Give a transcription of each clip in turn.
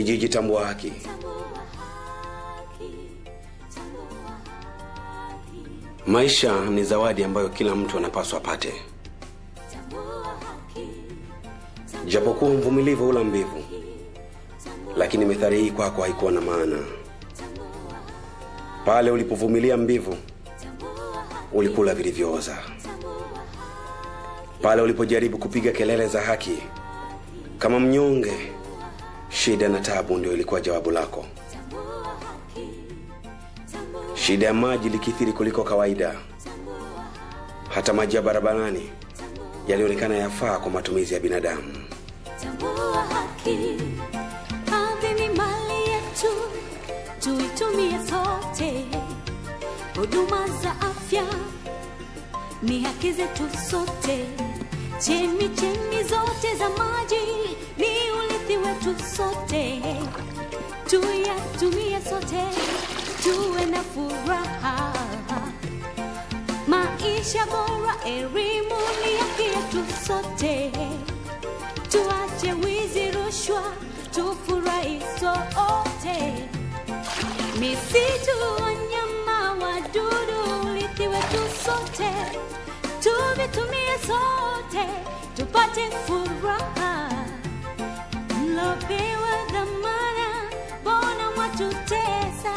Kijiji Tambua Haki, maisha ni zawadi ambayo kila mtu anapaswa apate, japokuwa mvumilivu hula mbivu, lakini methali hii kwako haikuwa na maana. Pale ulipovumilia mbivu, ulikula vilivyooza. Pale ulipojaribu kupiga kelele za haki kama mnyonge, shida na tabu ndio ilikuwa jawabu lako. Shida ya maji ilikithiri kuliko kawaida, hata maji ya barabarani yalionekana yafaa kwa matumizi ya binadamu. Tambua haki, ardhi ni mali yetu, tuitumie sote. Huduma za afya ni haki zetu sote. Chemi chemi zote za maji ni urithi wetu sote, tuyatumie sote, tuwe na furaha. Maisha bora, elimu ni haki yetu sote tuache wizi, rushwa, tufurahi sote. Misitu, wanyama, wadudu, urithi wetu sote, tuvitumie sote, tupate furaha. Mlopewa dhamana, mbona mwatutesa?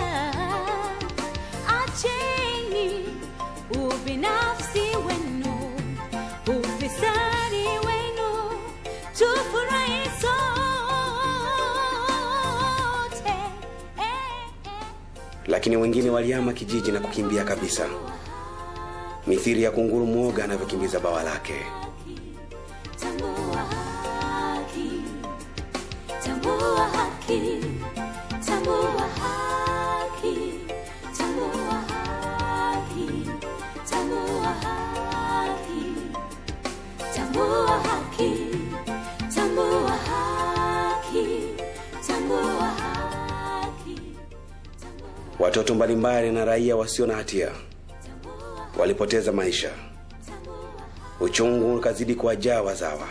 Acheni ubinafsi wenu, ufisadi wenu, tufurahi sote. Eh, eh. Lakini wengine walihama kijiji na kukimbia kabisa, mithili ya kunguru mwoga anavyokimbiza bawa lake. Tambua haki, tambua haki, tambua haki, tambua haki, tambua haki, tambua haki, tambua haki, tambua haki. Watoto mbalimbali na raia wasio na hatia walipoteza maisha. Uchungu ukazidi kuwajaa wazawa.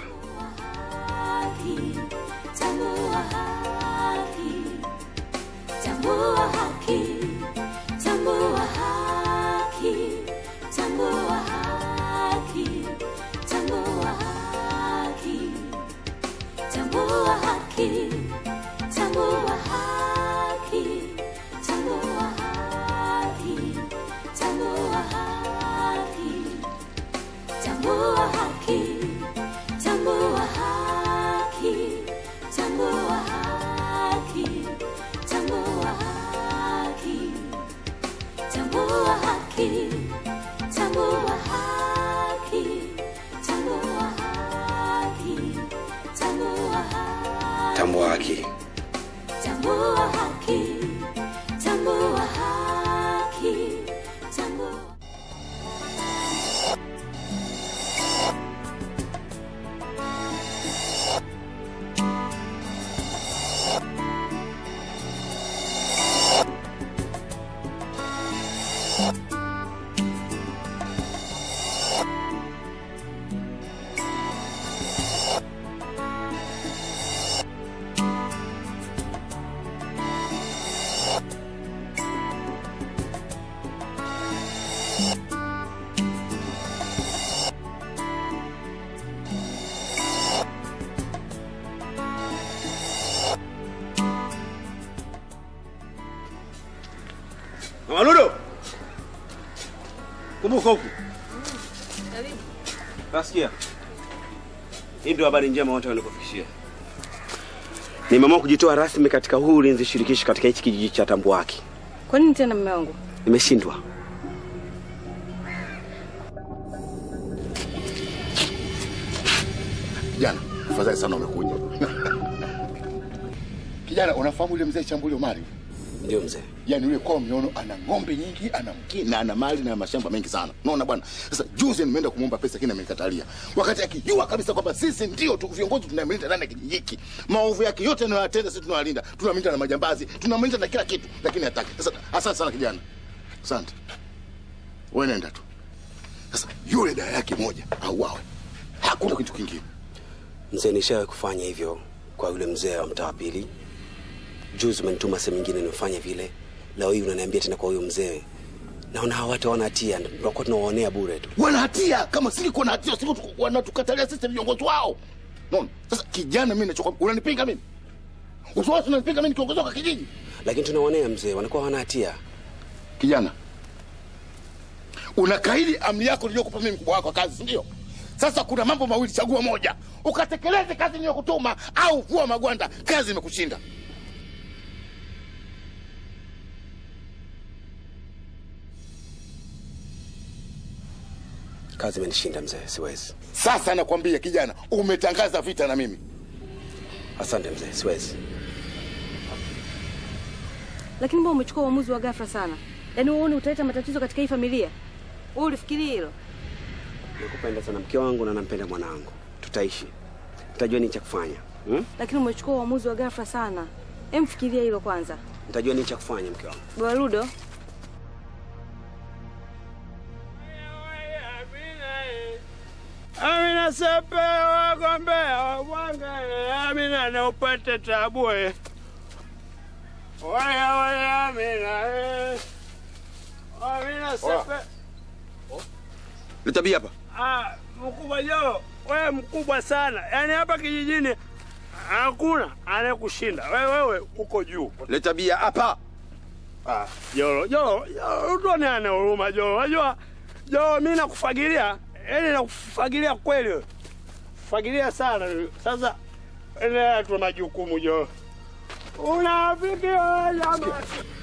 Tambua haki, tambua haki, tambua haki, tambua haki, tambua haki, tambua haki, tambua haki, tambua haki, tambua haki. Tambua haki, tambua haki, tambua haki, tambua haki, tambua haki, tambua haki, tambua haki, tambua haki. Tambua haki. Tambua haki, tambua haki, tambua Mama Ludo. Kumbuka huku. Nasikia. Hii ndio habari njema wote wanikufikishia. Nimeamua kujitoa rasmi katika huu ulinzi shirikishi katika hichi kijiji cha Tambua Haki. Kwa nini tena mume wangu? Nimeshindwa. Kijana, afadhali sana umekuja. Kijana, unafahamu yule mzee Chambuli Omari? Ndio mzee. Yaani yule kwao miono ana ng'ombe nyingi, ana mki na ana mali na mashamba mengi sana. Unaona bwana? Sasa juzi nimeenda kumwomba pesa lakini amenikatalia. Wakati akijua kabisa kwamba sisi ndio tu viongozi tunamlinda ndani ya kijiji hiki. Maovu yake yote anayoyatenda sisi tunawalinda. Tunamlinda na majambazi, tunamlinda na kila kitu, lakini hataki. Sasa asante sana kijana. Asante. Wewe nenda tu. Sasa yule dada yake moja auawe. Hakuna kitu kingine. Mzee, nishawahi kufanya hivyo kwa yule mzee wa mtaa wa pili juzi umenituma sehemu nyingine nimefanya vile leo hii unaniambia tena kwa huyo mzee naona hawa watu hawana hatia tunakuwa tunawaonea bure tu wana hatia kama singekuwa na hatia singo wanatukatalia sisi viongozi wao naona sasa kijana mimi nachokwambia unanipinga mimi usiwasi unanipinga mimi kiongozi wa kijiji lakini tunawaonea mzee wanakuwa hawana hatia kijana unakaidi amri yako niliyokupa mimi mkubwa wako wa kazi sindio sasa kuna mambo mawili chagua moja ukatekeleze kazi niliyokutuma au vua magwanda kazi imekushinda kazi imenishinda mzee siwezi sasa nakwambia kijana umetangaza vita na mimi asante mzee siwezi Lakini mbona umechukua uamuzi wa ghafla sana? Yaani uone utaleta matatizo katika hii familia? Wewe ulifikiria hilo? nakupenda sana mke wangu na nampenda mwanangu tutaishi nitajua nini cha kufanya hmm? Lakini umechukua uamuzi wa ghafla sana. Hem, fikiria hilo kwanza. nitajua nini cha kufanya mke wangu Bwana Ludo, Amina sepe wagombea wabwangale Amina na upate tabu eh. Waya waya Amina eh. Amina sepe Leta bia hapa. ah, mkubwa Jo, wewe mkubwa sana yaani hapa kijijini hakuna anayekushinda wewe, wewe uko juu. Leta bia hapa. Ah, Jolo, Jolo, Jolo, tuone ana huruma Jolo. Unajua Jolo, mimi nakufagilia, yaani nakufagilia kweli wewe. Fagilia sana. Sasa endelea tu majukumu Jolo. Unafiki wewe jamaa.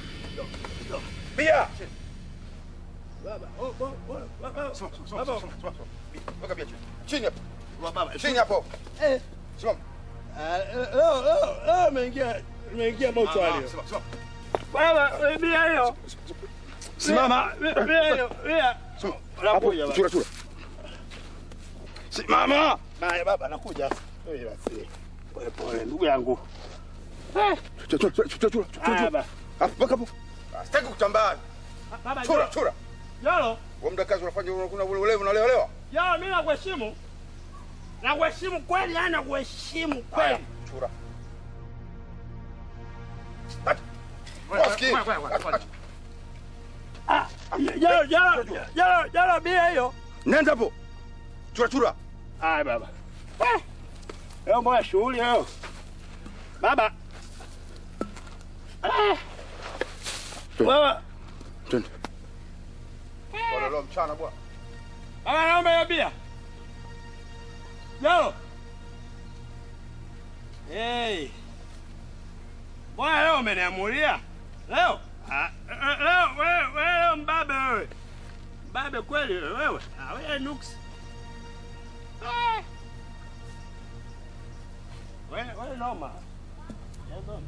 Bia. Baba, oh, oh, oh, baba. Baba. Weka bia chini. Chini hapo. Baba. Chini hapo. Eh, Simama. ah, leo leo leo ameingia ameingia mochari. Simama, simama. Baba, bia hiyo. Simama. Bia bia hiyo. Bia. Unakuja baba. Chura chura. Simama. Haya baba, nakuja. Wewe basi. Pole pole ndugu yangu. Eh, Chura chura chura chura. haya baba. Hapo weka hapo. Ah, Sitaki kutambaa. Baba, Chura Jolo. chura. Jolo, Wewe muda kazi unafanya unakuna ule ule unalewa. Jolo mimi nakuheshimu. Nakuheshimu kweli, yani nakuheshimu Haya, kweli. chura. Ati. Wasikii. Ah, Jolo, Jolo, Jolo, Jolo bia hiyo. Nenda hapo. Chura chura. Haya baba. Eh. Leo mbona shughuli leo? Baba. Eh. Wewe, Twende. Wale leo mchana bwana. baba naomba hiyo bia. Jolo. Hey. Mbona leo umeniamulia? Leo? Ah, eh, leo wewe wewe leo mbabe wewe. Mbabe kweli wewe. Ah, wewe nuksi. Eh. Wewe wewe noma. Yazo.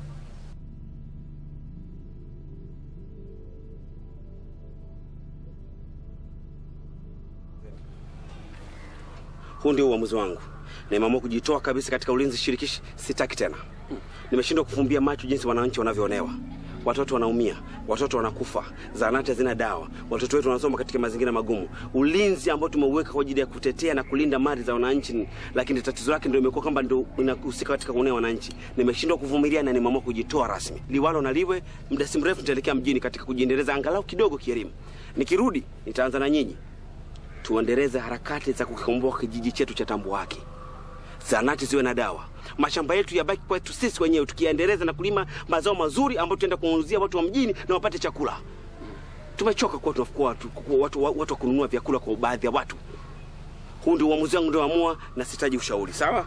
huu ndio uamuzi wangu nimeamua kujitoa kabisa katika ulinzi shirikishi sitaki tena nimeshindwa kufumbia macho jinsi wananchi wanavyoonewa watoto wanaumia watoto wanakufa zahanati hazina dawa watoto wetu wanasoma katika mazingira magumu ulinzi ambao tumeuweka kwa ajili ya kutetea na kulinda mali za wananchi lakini tatizo lake ndio imekuwa kwamba ndio inahusika katika kuonea wananchi nimeshindwa kuvumilia na nimeamua kujitoa rasmi liwalo na liwe muda si mrefu nitaelekea mjini katika kujiendeleza angalau kidogo kielimu nikirudi nitaanza na nyinyi tuendeleze harakati za kukikomboa kijiji chetu cha Tambuwake. Zanati ziwe na dawa, mashamba yetu yabaki kwetu sisi wenyewe, tukiendeleza na kulima mazao mazuri ambayo tutaenda kuwauzia watu wa mjini na wapate chakula. Tumechoka kuwa tunakuwa watu, kuwa watu, watu wa kununua vyakula kwa baadhi ya watu. Huu ndio uamuzi wangu ndio na sitaji ushauri. Sawa?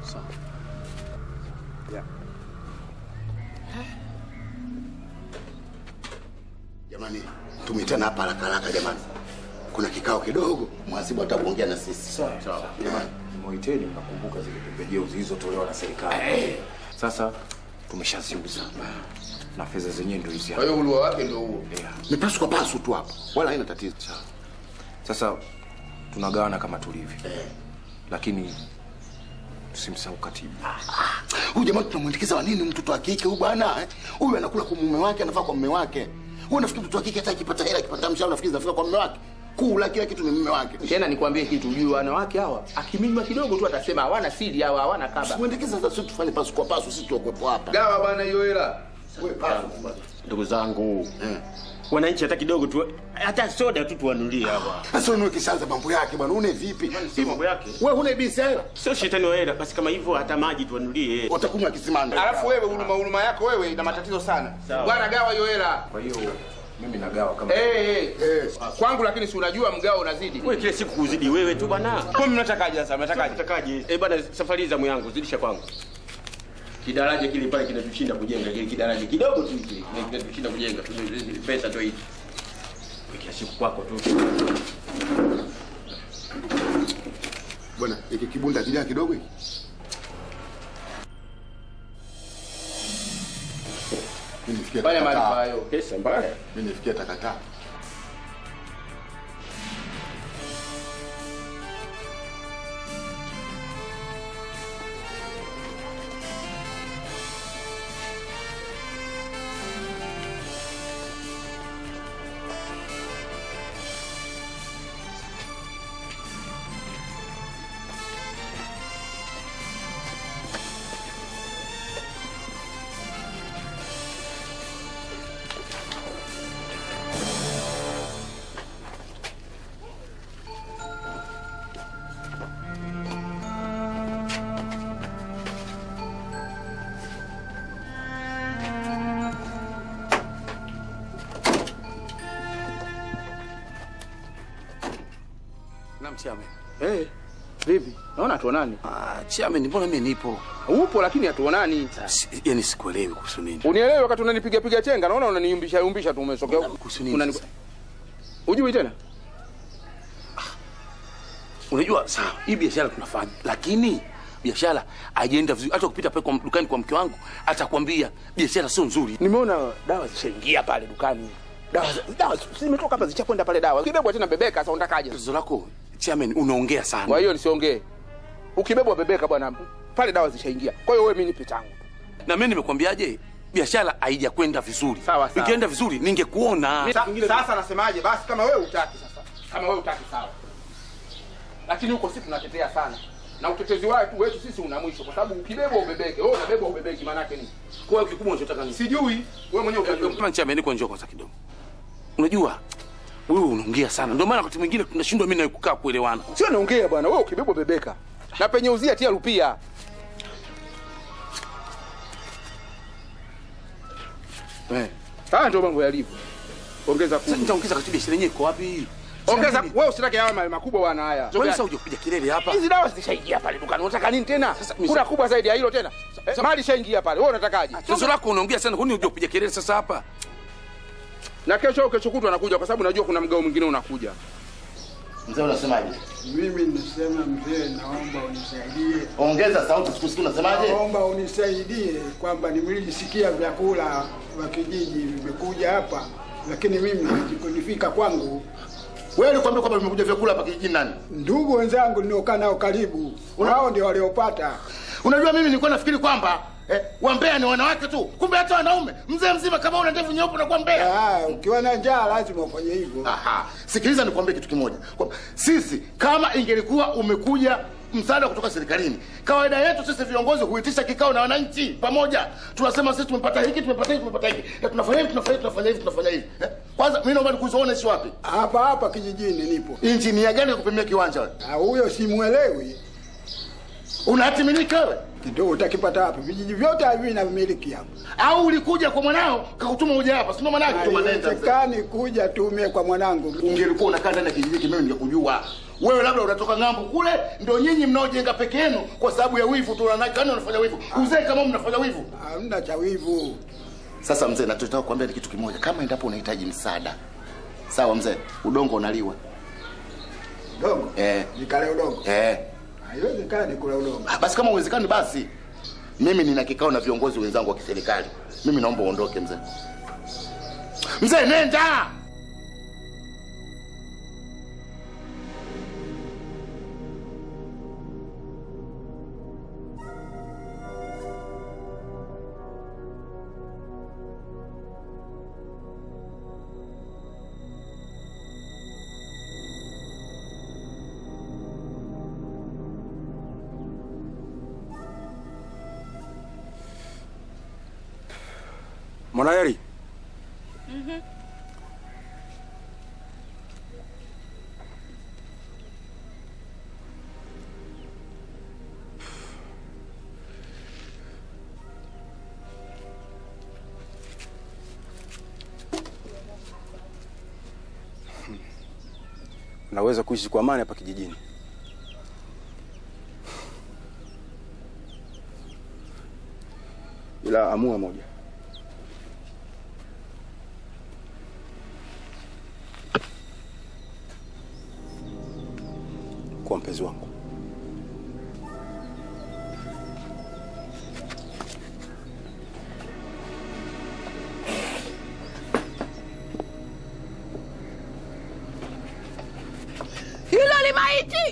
Jamani, tumitana hapa haraka haraka jamani. Kuna kikao kidogo, mhasibu atakuongea na sisi. Sawa. Sawa. Jamani. Moiteni mnakumbuka zile pembejeo zilizotolewa na serikali. Sasa tumeshaziuza na fedha zenyewe ndio hizi Kwa hapa. hiyo ulua wake ndio huo. Yeah. Ni pasu kwa pasu tu hapa. Wala haina tatizo. Sasa tunagawana kama tulivyo, lakini tusimsahau katibu. Huyu jamaa tunamwindikiza wa nini mtoto wa kike huyu bwana? eh? Huyu anakula kwa mume wake, anafaa kwa mume wake. Wewe unafikiri mtoto wa kike hata akipata hela, akipata mshahara unafikiri zinafika kwa mume wake? kula kila kitu ni mume wake. Tena nikwambie kitu, ujue wanawake hawa akiminywa kidogo tu atasema hawana siri hawa, hawana kaba. Uendekeze sasa, sisi tufanye pasu kwa pasu, sisi tuokuwepo hapa. Gawa bwana hiyo hela. Wewe pasu bwana. Ndugu zangu, Eh. wananchi hata kidogo tu, hata soda tu tuwanulie hapa. Sasa wewe kishaanza mambo yake bwana, une vipi? Sio mambo yake, Wewe huna ibisi hela? sio shetani wa hela. Basi kama hivyo, hata maji tuwanulie. Utakunywa kisimani. Alafu wewe huruma huruma yako wewe ina matatizo sana. Sawa. Bwana gawa hiyo hela. Kwa hiyo mimi nagawa kama Eh eh. Eh. Kwangu lakini si unajua mgao unazidi. Wewe kila siku kuzidi wewe tu bwana. Kwa mnatakaje sasa? Mnatakaje? Utakaje? Eh bwana, safari za yangu zidisha kwangu. Kidaraja kile pale kinatushinda kujenga kile kidaraja kidogo tu kile kinatushinda kujenga tu pesa tu hizi. Kila siku kwako tu. Bwana, iki kibunda kijana kidogo hiki. Mimi nifikia Fanya takataa. maarifa hayo. Pesa mbaya. Mimi nifikia takataa. Na mchame. Eh. Vipi? Naona tuonani. Ah, chairman, mbona mimi nipo? Upo lakini hatuonani. Si- Yaani sikuelewi kuhusu nini. Unielewe wakati unanipiga piga chenga, naona unaniumbisha umbisha tu umesokea. Kuhusu nini Unani- sasa? Ujui tena? Unajua sawa, hii biashara tunafanya, lakini biashara haijaenda vizuri. Hata ukipita pale kwa dukani kwa mke wangu atakwambia biashara sio nzuri. Nimeona dawa zishaingia pale dukani. Dawa za- dawa zi- zimetoka hapa zichakwenda pale dawa. Kibebwa tena bebeka sasa unatakaje? Tatizo lako chairman, unaongea sana. Kwa hiyo nisiongee. Ukibebwa bebeka bwana. Pale dawa zishaingia. Kwa hiyo wewe mimi nipe changu. na mimi nimekwambiaje, biashara haijakwenda vizuri. Sawa, sawa. Ingeenda vizuri ningekuona. Sa, sasa nasemaje? Basi kama wewe utaki sasa, kama wewe utaki sawa, lakini huko sisi tunatetea sana na utetezi wetu wetu sisi una mwisho, kwa sababu ukibebwa ubebeke. Wewe unabebwa ubebeki, maana yake nini? Kwa hiyo kikubwa unachotaka ni Sijui wewe mwenyewe utajua. kama chairman, kwa njoo kwanza kidogo. Unajua wewe unaongea sana, ndio maana wakati mwingine tunashindwa mimi na kukaa kuelewana. Sio naongea bwana, wewe ukibebwa bebeka na penye uzia tia rupia. Eh, haya ndio mambo yalivyo. Ongeza Sasa kumi. nitaongeza katika biashara yenyewe iko wapi? Ongeza wewe usitake haya mali makubwa bwana haya. Kwani sasa uje kupiga kelele hapa? Hizi dawa zishaingia pale dukani. Unataka nini tena? mimi- Kuna kubwa zaidi ya hilo tena. Eh, mali ishaingia pale. Wewe unatakaje? Tatizo lako unaongea sana, kwani uje kupiga kelele sasa hapa? Na kesho au kesho kutwa anakuja kwa sababu najua kuna mgao mwingine unakuja. Mzee unasemaje? Mimi nisema mzee, naomba unisaidie, Ongeza sauti sikusikii unasemaje? naomba unisaidie kwamba nimelisikia vyakula wa kijiji vimekuja hapa, lakini mimi havikunifika kwangu. Wewe ulikwambia kwamba vimekuja vyakula hapa kijijini nani? Ndugu wenzangu niliokaa nao karibu, wao ndio waliopata. Unajua mimi nilikuwa nafikiri kwamba eh, wambea ni wanawake tu, kumbe hata wanaume. Mzee mzima kama una ndevu nyeupe unakuwa mbea. Ah, ukiwa na njaa lazima ufanye hivyo. Aha, sikiliza nikwambie kitu kimoja. Kwamba sisi kama ingelikuwa umekuja msaada kutoka serikalini, kawaida yetu sisi viongozi huitisha kikao na wananchi pamoja, tunasema sisi tumepata hiki, tumepata hiki, tumepata hiki, na tunafanya hivi, tunafanya hivi, tunafanya hivi, tunafanya hivi. Eh, Kwanza mimi naomba nikuzoone si wapi Hapa hapa kijijini nipo. injinia gani kupimia kiwanja wewe? Ah, huyo simuelewi. Una hati miliki wewe? Ndio utakipata hapa. Vijiji vyote hivi vinamiliki hapa. Au ulikuja kwa mwanao kakutuma uje hapa? Sio maana yake tuma nenda. mzee. Haiwezekani kuja tumie kwa mwanangu. Ungelikuwa unakaa ndani ya kijiji hiki mimi ningekujua. Wewe labda unatoka ng'ambo kule, ndio nyinyi mnaojenga peke yenu kwa sababu ya wivu tu, unanakana unafanya wivu. Uzee kama mnafanya wivu. Hamna cha wivu. Sasa mzee, nachotaka kuambia ni kitu kimoja. Kama endapo unahitaji msaada, sawa mzee, udongo unaliwa. Udongo. Eh, Nikale udongo. eh. Haiwezekani kula udongo. Ah, Basi kama uwezekani, basi mimi nina kikao na viongozi wenzangu wa kiserikali. Mimi naomba uondoke mzee. Mzee, nenda. Mwanaheri, naweza kuishi kwa amani hapa kijijini. Ila amua moja, kwa mpenzi wangu. Hilo ni maiti.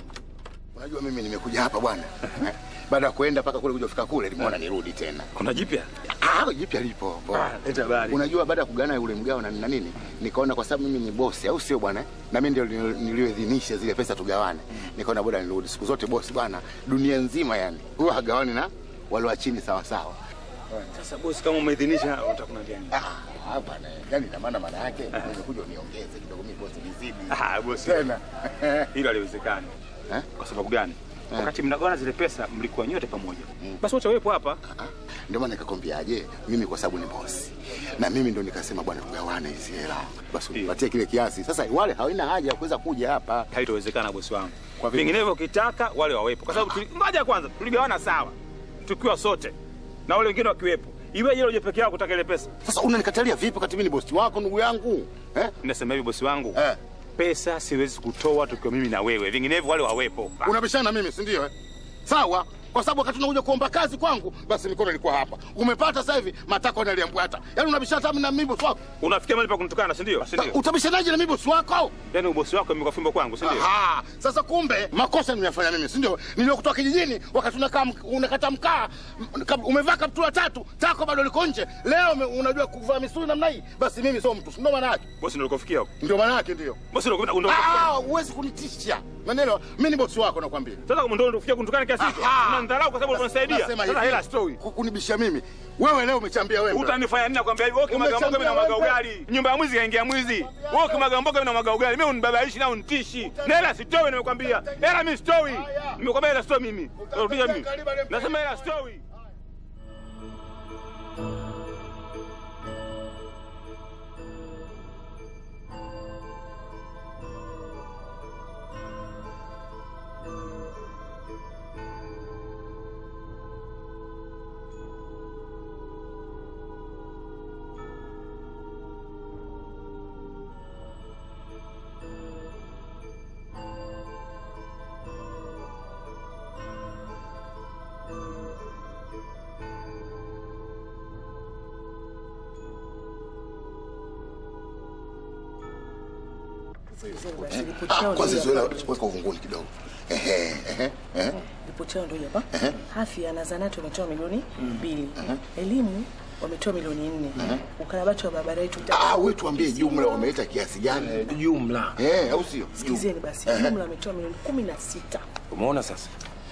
Unajua mimi nimekuja hapa bwana. Eh, Baada ya kuenda mpaka kule kuja kufika kule nimeona nirudi tena. Kuna jipya? Ah, jipya lipo. bwana. leta habari. Unajua baada ya kugana yule mgao na, na nini nikaona kwa sababu mimi ni bosi au sio bwana? Na mimi ndio nil- nilioidhinisha zile pesa tugawane. Nikaona bora nirudi. Siku zote bosi bwana, dunia nzima yani. Huwa hagawani na wale wa chini sawa sawa. Sasa bosi, kama umeidhinisha utakunaambia nini? Ah, bwana. Yani ina maana maana yake nimekuja uniongeze kidogo mimi bosi nizidi. Ah, bosi. Tena. Hilo haliwezekani. Eh? Kwa sababu gani? Wakati mnagawana zile pesa mlikuwa nyote pamoja. Basi wote wepo hapa. Ndio maana nikakwambiaje, mimi kwa sababu ni bosi na mimi ndo nikasema bwana, tugawane hizi hela, basi unipatie kile kiasi. Sasa wale hawana haja ya kuweza kuja hapa. Haitowezekana bosi wangu. Kwa vipi? Vinginevyo ukitaka wale wawepo, kwa sababu tuli- ngoja kwanza tuligawana sawa, tukiwa sote na wale wengine wakiwepo. Iweje uje peke yako kutaka ile pesa? Sasa unanikatalia vipi wakati mimi ni bosi wako, ndugu yangu eh? Nasema hivi bosi wangu eh. Pesa siwezi kutoa tukiwa mimi na wewe, vinginevyo wale wawepo. Unabishana na mimi si ndio? Eh? Sawa, kwa sababu wakati unakuja kuomba kazi kwangu, basi mikono ilikuwa hapa. Umepata sasa hivi matako yanaliambwata. Yaani unabishana hata na mimi bosi wako. Unafikia mahali pa kunitukana, si ndio? Si ndio? Utabishanaje na mimi bosi wako? Yaani ubosi wako imekuwa fimbo kwangu, si ndio? Aha, sasa kumbe makosa nimeyafanya mimi, si ndio? Niliokutoa kijijini wakati unakaa mk- unakata mkaa, m- kab- umevaa kaptula tatu, tako bado liko nje. Leo ume- unajua kuvaa misuli namna hii, basi mimi sio mtu, si ndio maana yake? Bosi ndio ulikofikia huko. Ndio maana yake ndio. Bosi ndio ndio Ah, huwezi kunitisha. Maneno, mimi ni bosi wako nakwambia. Sasa kama ndio unafikia kunitukana kiasi hicho, Aha. unanidharau kwa sababu unanisaidia. Nasema Sasa hivi, hela stoi. ku- Kunibisha mimi. Wewe leo umechambia wewe. Utanifanya nini nakwambia hivyo? Wewe kimwaga mboga mimi na mwaga ugali. Nyumba ya mwizi kaingia mwizi. Wewe kimwaga mboga mimi na mwaga ugali. Mimi unibabaishi na unitishi. Na hela sitoi nimekwambia. Hela mimi sitoi. Nimekwambia hela sitoi mimi. Rudia mimi. Nasema hela sitoi. Ah, kwanza zoea weka uvunguni kidogo. Ehe, ehe, ehe. Ripoti yao ndio hapa. Ehe. Afya na zanati wametoa milioni mbili. Elimu wametoa milioni nne. Ukarabati wa barabara yetu Ah, wewe tuambie jumla wameleta kiasi gani? Jumla. Eh, au sio? Sikizeni basi, Ehe. jumla wametoa milioni kumi na sita. Umeona sasa?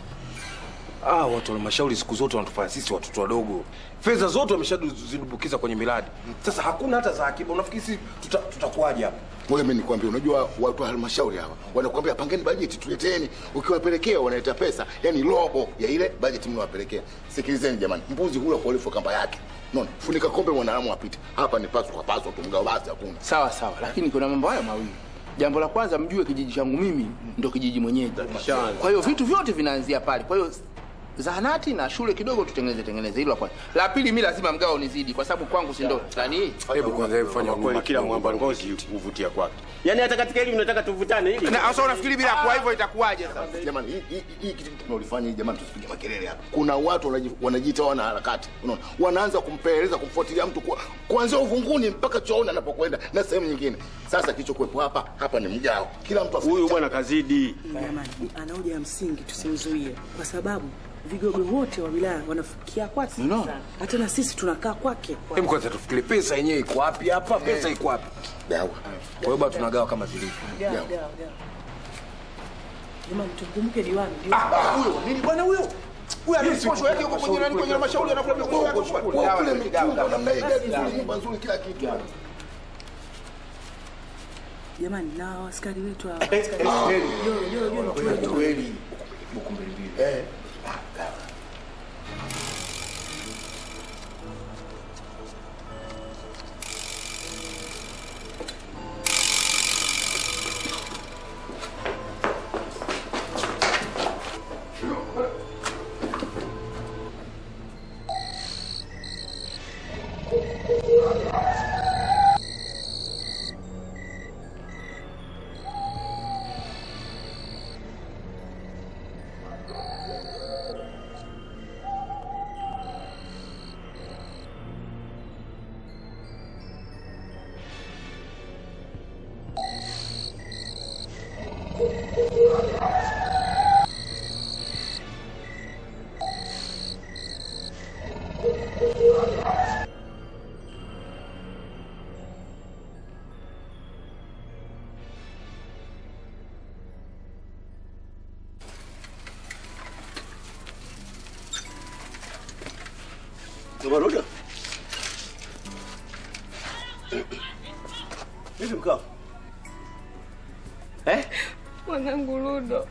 Ah, watu wa halmashauri siku zote wanatufanya sisi watoto wadogo. Fedha zote wameshazidumbukiza kwenye miradi. Sasa hakuna hata za akiba. Unafikiri sisi tuta- tutakuwaje hapa? Wewe mimi nikwambia, unajua watu wa halmashauri hawa wanakuambia pangeni bajeti tuleteni, ukiwapelekea wanaleta pesa, yani robo ya ile bajeti mnawapelekea. Sikilizeni jamani, mbuzi hula kwa urefu wa kamba yake. Unaona, funika kombe mwanadamu apite. Hapa ni paswa kwa paswa tu, mgao basi hakuna. Sawa sawa, lakini kuna mambo haya mawili. Jambo la kwanza, mjue kijiji changu mimi ndo kijiji mwenyeji. Kwa hiyo vitu vyote vinaanzia pale. Kwa hiyo zahanati na shule kidogo tutengeneze tengeneze, hilo la kwanza. La pili, mi lazima mgao nizidi, kwa sababu kwangu si ndo nani. Hebu kwanza hebu fanya huruma kila kidogo, mwamba ngozi uvutia kwake. Yaani hata katika hili mnataka tuvutane hili. Na sasa unafikiri bila kuwa hivyo itakuwaje sasa? Jamani, hii- hii hii kitu tunaolifanya hii jamani, tusipige makelele hapa. Kuna watu wanaji- wanajiita wana harakati, unaona, wanaanza kumpeleleza kumfuatilia mtu kwa- kuanzia uvunguni mpaka chooni anapokwenda na sehemu nyingine. Sasa kilichokuwepo hapa hapa ni mgao, kila mtu Huyu bwana kazidi. Jamani, ana hoja ya msingi, tusimzuie kwa sababu vigogo wote wa wilaya wanafikia kwake. Hata na sisi tunakaa kwake. Hebu kwanza tufikiri pesa yenyewe iko wapi hapa? Pesa iko wapi? Dawa. Kwa hiyo bado tunagawa kama zilivyo. Gawa, gawa, gawa. Jamani, tumkumbuke diwani. diwani. Huyo nini bwana huyo? Huyu ana posho yake huko kwenye nani kwenye halmashauri anakula mikopo yake kwa Kule mitumba namna hii gari nzuri, nyumba nzuri, kila kitu. Jamani, na hao askari wetu hawa askari Joro, Joro, Joro, tuwe- Kweli. Buku mbili mbili. Eh. Maruda. Vipi mkao? Eh? Mwanangu Ludo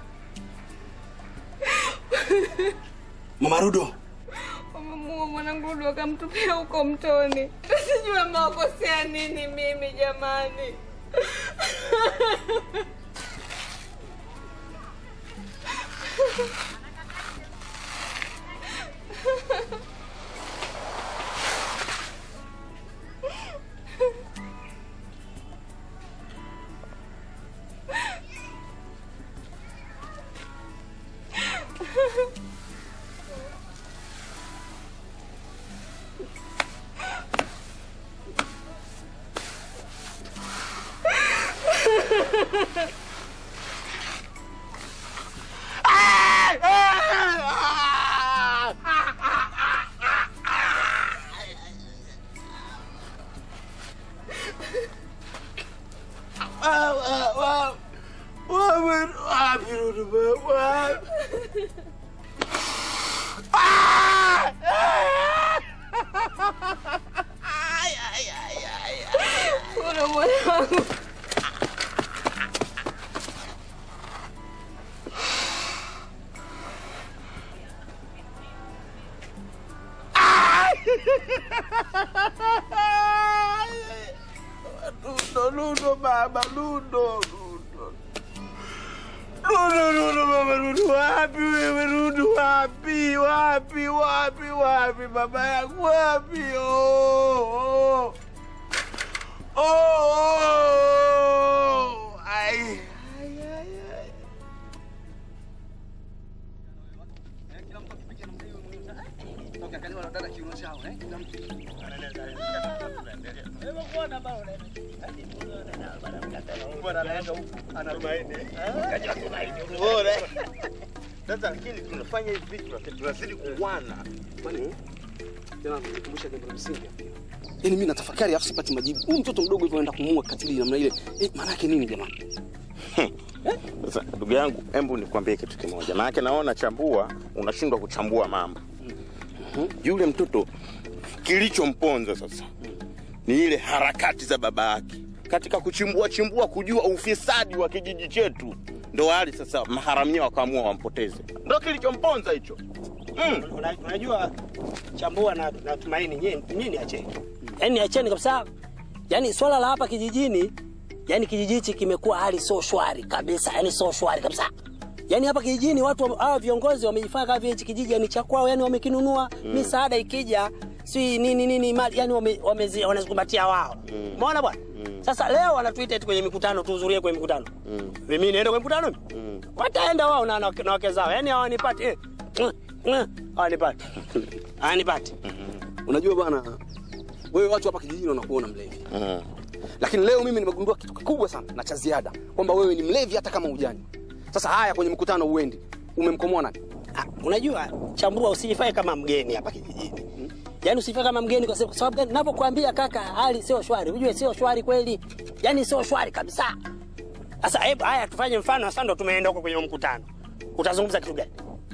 Mama Rudo. wamemuua mwanangu Ludo wakamtupia huko mtoni. Sijui amewakosea nini mimi jamani. Ludo mwanangu. Ludo, Ludo, baba, Ludo, Ludo. Ludo, Ludo, baba, Ludo, wapi wewe, Ludo, wapi, wapi, wapi, wapi, baba yangu, wapi? Oh, oh. Oh, oh. Ai. Ai, ai, ai. Sasa lakini tunafanya hivi vitu lakini tunazidi kuwana. Kwani tena kukumbusha jambo la msingi. Yaani mimi natafakari afu sipati majibu. Huyu mtoto mdogo hivyo anaenda kumuua katili namna ile. Eh, maana yake nini jamani? Sasa ndugu yangu, hebu nikwambie kitu kimoja, maanake naona chambua, unashindwa kuchambua mambo. Yule mtoto kilichomponza sasa ni ile harakati za baba yake katika kuchimbua chimbua, kujua ufisadi wa kijiji chetu, ndo hali sasa maharamia wakaamua wampoteze, ndo kilichomponza hicho. Mm. Una- Unajua chambua na, na tumaini nyinyi nyinyi acheni. Yaani acheni kabisa. Yaani swala la hapa kijijini, yaani kijiji hichi kimekuwa hali sio shwari kabisa, yaani sio shwari kabisa. Yaani hapa kijijini watu wa- hawa viongozi wamejifanya kama vile hichi kijiji yani cha kwao, yani wamekinunua Mm. misaada ikija si nini nini mali yani wame, wamezi- wanazikumbatia wao. Umeona bwana? Sasa leo wanatuita eti kwenye mikutano tuhudhurie kwenye mikutano. Mimi niende kwenye mkutano? mimi? Wataenda wao na na wake na wake zao. Yaani hawanipati eh. Hawanipati. Hawanipati. Unajua bwana, wewe watu hapa kijijini wanakuona mlevi. Lakini leo mimi nimegundua kitu kikubwa sana na cha ziada kwamba wewe ni mlevi hata kama hujani. Sasa haya kwenye mkutano uendi. Umemkomoa nani? Unajua chambua, usijifanye kama mgeni hapa kijijini. Yaani usifanye kama mgeni kwa sababu kwa sababu gani? Ninapokuambia kaka, hali sio shwari. Unajue sio shwari kweli. Yaani sio shwari kabisa. Sasa hebu haya tufanye mfano sasa ndo tumeenda huko kwenye huo mkutano. Utazungumza kitu gani?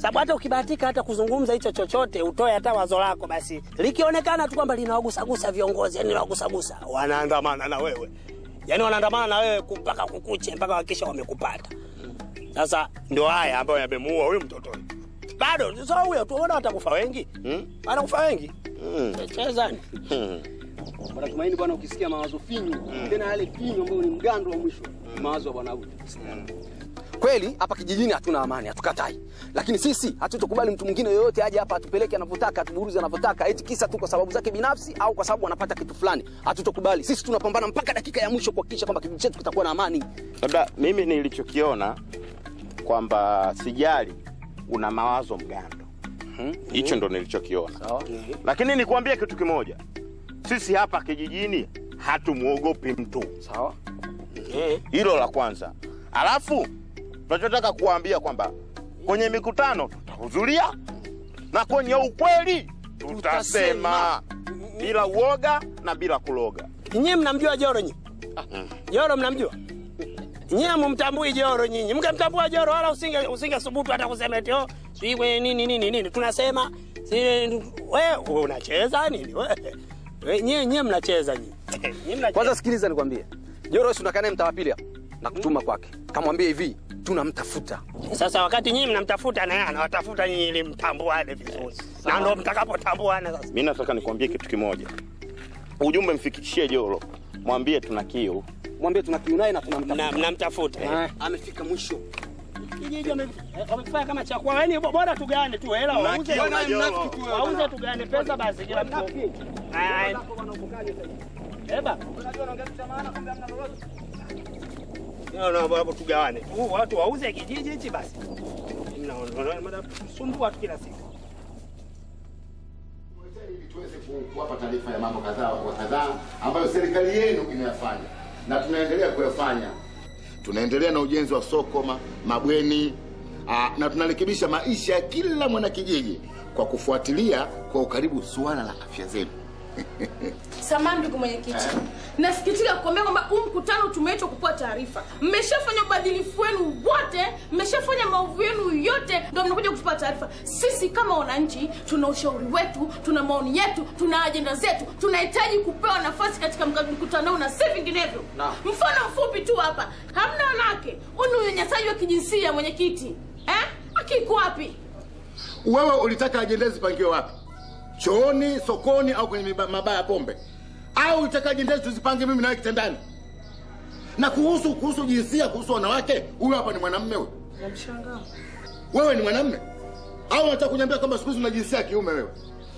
sababu hata ukibahatika hata kuzungumza hicho chochote, utoe hata wazo lako, basi likionekana tu kwamba linawagusagusa viongozi, yani linawagusagusa, wanaandamana na wewe, yani wanaandamana na wewe ku- mpaka kukuche, mpaka wakisha wamekupata. Sasa ndio haya ambayo yamemuua huyu mtoto huyu. Bado sio huyo tu, unaona watakufa wengi, watakufa wengi. Chezani. Bwana Tumaini bwana, ukisikia mawazo finyu tena yale finyu ambayo ni mgando wa mwisho, mawazo ya bwana huyu. Kweli hapa kijijini hatuna amani, hatukatai, lakini sisi hatutokubali mtu mwingine yoyote aje hapa atupeleke anavyotaka, atuburuze anavyotaka, eti kisa tu kwa sababu zake binafsi au kwa sababu anapata kitu fulani. Hatutokubali. Sisi tunapambana mpaka dakika ya mwisho kuhakikisha kwamba kijiji chetu kitakuwa na amani. labda mimi nilichokiona kwamba sijali una mawazo mgando hicho ndo nilichokiona lakini nikuambie kitu kimoja sisi hapa kijijini hatumwogopi mtu sawa hilo la kwanza alafu tunachotaka kuwaambia kwamba kwenye mikutano tutahudhuria na kwenye ukweli tutasema bila uoga na bila kuloga Nyinyi mnamjua Joro nyinyi? Joro mnamjua? Nyinyi hamumtambui Joro nyinyi. Mngemtambua Joro wala usinge usinge subutu hata kusema eti oh, sijui kwenye nini nini nini. Tunasema si wewe unacheza nini wewe? We, Nyinyi nyinyi mnacheza nyinyi. Nyinyi mnacheza. Kwanza sikiliza nikwambie, Joro si unakaa naye mtaa wa pili hapa na kutuma kwake, kamwambie hivi tunamtafuta. Sasa wakati nyinyi mnamtafuta na yeye anawatafuta nyinyi ili mtambuane vizuri. Na ndio mtakapotambuana sasa. mi nataka nikuambie kitu kimoja ujumbe mfikishie jolo mwambie tuna kiu mwambie tuna kiu naye na tunamtafuta mnamtafuta eh. amefika mwisho kijiji wame- eh, wamefanya kama chakula yani bora tugane tu hela wauze Mnafiki, wewe naye mnafiki tu wewe. wauze tugane pesa basi kila mtu Aya, eba No, no, hapo tugawane tu watu wauze kijiji hichi basi Mnaona, mnaona, mnasumbua tu kila siku tuweze ku- kuwapa taarifa ya mambo kadhaa wa kadhaa ambayo serikali yenu imeyafanya na tunaendelea kuyafanya. Tunaendelea na ujenzi wa soko, ma, mabweni aa, na tunarekebisha maisha ya kila mwanakijiji kwa kufuatilia kwa ukaribu suala la afya zenu. Samahani ndugu mwenyekiti, nasikitika kukuambia kwamba huu mkutano tumeitwa kupewa taarifa. Mmeshafanya ubadhilifu wenu wote, mmeshafanya maovu yenu yote, ndio mnakuja kutupa taarifa. Sisi kama wananchi tuna ushauri wetu, tuna maoni yetu, tuna ajenda zetu, tunahitaji kupewa nafasi katika mka- mkutano huu na si vinginevyo. Mfano mfupi tu hapa, hamna wanawake. Huu ni unyanyasaji wa kijinsia, mwenyekiti. Eh, haki iko wapi? Wewe ulitaka ajenda zipangiwe wapi? Chooni, sokoni au kwenye miba- mabaa ya pombe? Au ulitaka ajenda hizi tuzipange mimi nawe kitandani? Na kuhusu kuhusu jinsia, kuhusu wanawake, huyu hapa ni mwanamume huyu. Namshangaa. Wewe ni mwanamume au unataka kuniambia kwamba siku hizi una jinsia ya kiume wewe?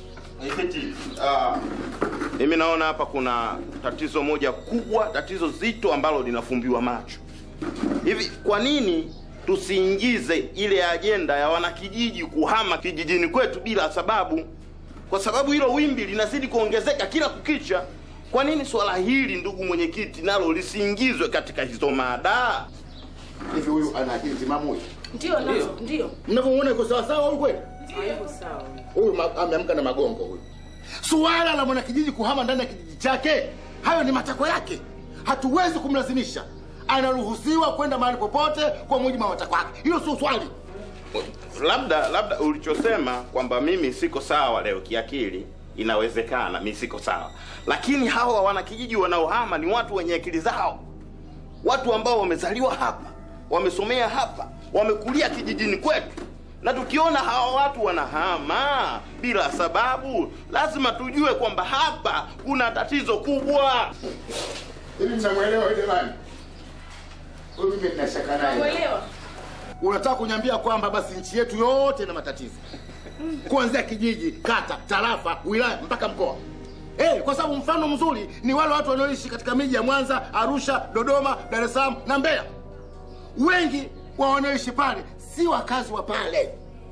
Ah, mimi naona hapa kuna tatizo moja kubwa tatizo zito ambalo linafumbiwa macho hivi kwa nini tusiingize ile ajenda ya wanakijiji kuhama kijijini kwetu bila sababu kwa sababu hilo wimbi linazidi kuongezeka kila kukicha kwa nini swala hili ndugu mwenyekiti nalo lisiingizwe katika hizo mada hivi huyu ana akili timamu huyu Ndio, nazo, ndio. mnavyomuona yuko sawasawa huyu kweli Hayuko sawa. huyu ma- ameamka na magongo huyu suala la mwanakijiji kuhama ndani ya kijiji chake hayo ni matakwa yake hatuwezi kumlazimisha anaruhusiwa kwenda mahali popote kwa mujibu wa matakwa yake hilo sio swali labda labda ulichosema kwamba mimi siko sawa leo kiakili inawezekana mi siko sawa lakini hawa wanakijiji wanaohama ni watu wenye akili zao watu ambao wamezaliwa hapa wamesomea hapa wamekulia kijijini kwetu na tukiona hawa watu wanahama bila sababu lazima tujue kwamba hapa kuna tatizo kubwa hivi mnamwelewa huyu jamani huyu mimi nina shaka naye Namuelewa. unataka kuniambia kwamba basi nchi yetu yote ina matatizo kuanzia kijiji kata tarafa wilaya mpaka mkoa hey, kwa sababu mfano mzuri ni wale watu wanaoishi katika miji ya mwanza arusha dodoma dar es salaam na mbeya wengi wa wanaoishi pale si wakazi wa pale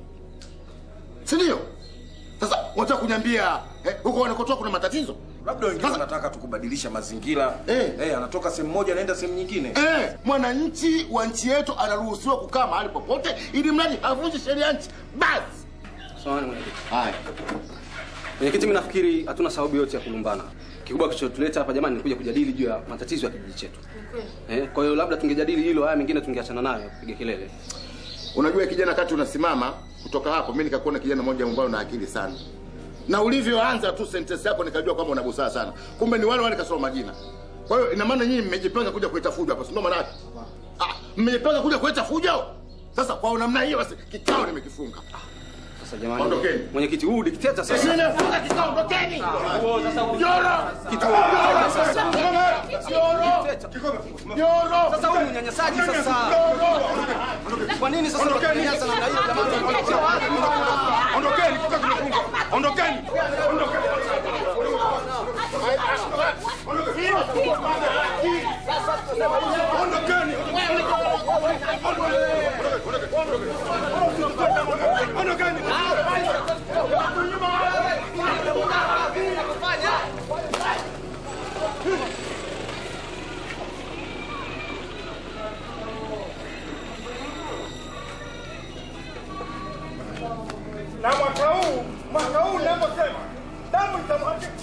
si ndio sasa unataka kuniambia eh, huko wanakotoa kuna matatizo labda wengine wanataka tukubadilisha mazingira eh. Eh, anatoka sehemu moja anaenda sehemu nyingine Eh, mwananchi wa nchi yetu anaruhusiwa kukaa mahali popote ili mradi havunji sheria ya nchi basi Samahani mwenyekiti. Haya. Mwenyekiti, mimi nafikiri hatuna sababu yote ya kulumbana. Kikubwa kilichotuleta hapa jamani ni kuja kujadili juu ya matatizo ya kijiji chetu. Eh, kwa hiyo labda tungejadili hilo, haya mengine tungeachana nayo kupiga kelele. unajua kijana kati unasimama kutoka hapo mimi nikakuona kijana mmoja ambaye una akili sana na ulivyoanza tu sentence yako nikajua kwamba una busara sana kumbe ni wale wale kasoma majina kwa hiyo ina maana nyinyi mmejipanga kuja kuleta fujo hapa si ndio maana yake ah mmejipanga kuja kuleta fujo sasa kwa namna hiyo basi kikao nimekifunga Sasa jamani, Ondokeni. mwenyekiti huu dikteta sasa. nimefunga kikao ondokeni Joro! Joro! Sasa huu unyanyasaji sasa. Kwa nini sasa unanyanyasa namna hiyo jamani? Ondokeni, kikao kimefunga. Ondokeni. Ondokeni. Ondokeni. na mwaka huu mwaka huu ninaposema damu itamwagika.